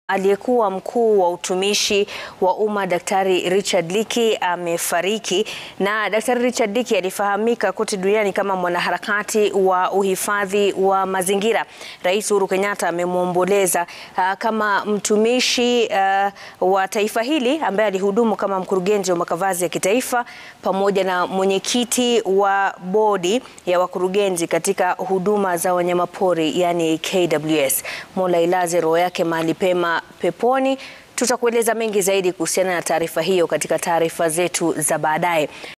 Aliyekuwa mkuu wa utumishi wa umma Daktari Richard Leakey amefariki. Na Daktari Richard Leakey alifahamika kote duniani kama mwanaharakati wa uhifadhi wa mazingira. Rais Uhuru Kenyatta amemwomboleza uh, kama mtumishi uh, wa taifa hili ambaye alihudumu kama mkurugenzi wa makavazi ya kitaifa pamoja na mwenyekiti wa bodi ya wakurugenzi katika huduma za wanyamapori yani KWS. Mola ilaze roho yake mahali pema peponi. Tutakueleza mengi zaidi kuhusiana na taarifa hiyo katika taarifa zetu za baadaye.